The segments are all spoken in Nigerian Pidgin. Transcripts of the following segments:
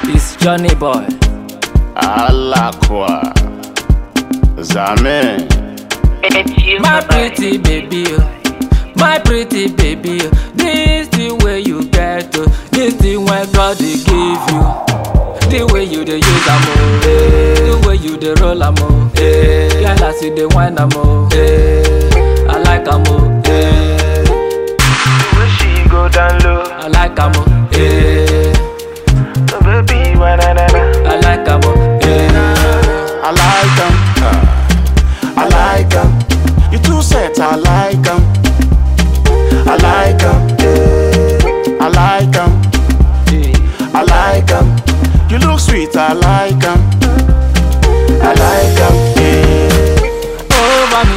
It's Johnny Boy. Alakwa. Zame. It's you, My my pretty baby, oh. my pretty baby. oh. This the way you get, oh. this the way God they give you. The way you dey use am oh, eh. the way you dey roll am oh, eh. girl as you dey whine am oh, eh. I like am oh, eh. Wish she go down low. I like am oh, eh. So baby, why na na na? I like am oh, eh. I like 'em. I like 'em. You too set, I like 'em. I like 'em. I like 'em. I like 'em. You look sweet, I like 'em. I like 'em. over me.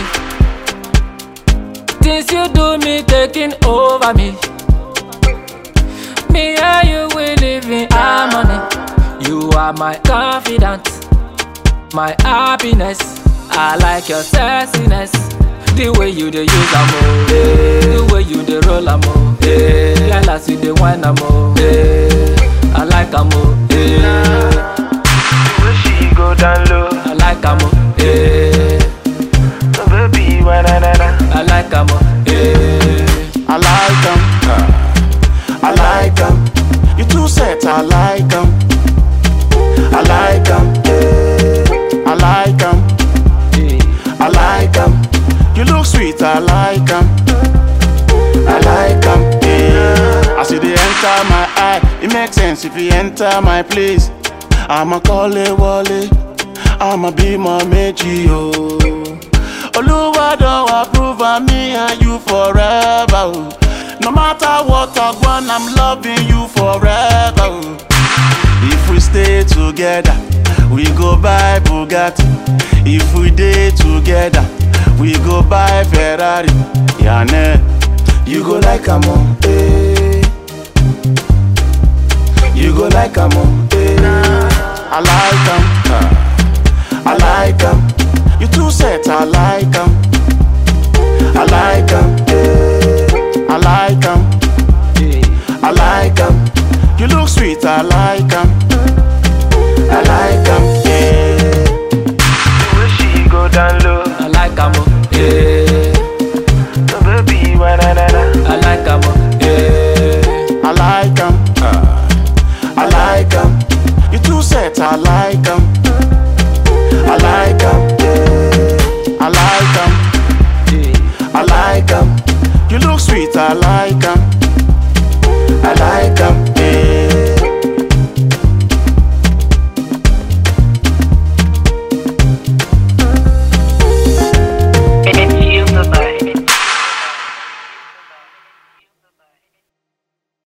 Things you do me taking over me. Me and you we live in harmony. You are my confidant, my happiness. I like your sexiness. The way you dey use am oh, eh. the way you dey roll am oh, eh. girl as you dey whine am oh, eh. I like am oh, eh. Wish she go down low. I like am oh, eh. So baby, why na na na? I like am oh, eh. I like 'em. I like 'em. You too set, I like 'em. I like 'em. I like 'em. I like 'em. You look sweet, I like 'em. I like 'em. Yeah. As you dey enter my eye, it makes sense if you enter my place. I'ma call it Wale. I'ma be my meji oh. Oluwa don approve of me and you forever. Oh. No matter what I want, I'm loving you forever. Oh. If we stay together, we go buy Bugatti. If we day together, we go buy Ferrari. Yane, you go like am oh, eh. You go like am oh, eh. I like am, I like am. You too set, I like am. I like am, I like am. I like 'em. You look sweet, I like 'em. I like 'em. Yeah. Wish she go down low. I like am oh, eh. So baby, why na na na? I like am oh, eh. I like 'em. I like 'em. You too set, I like 'em.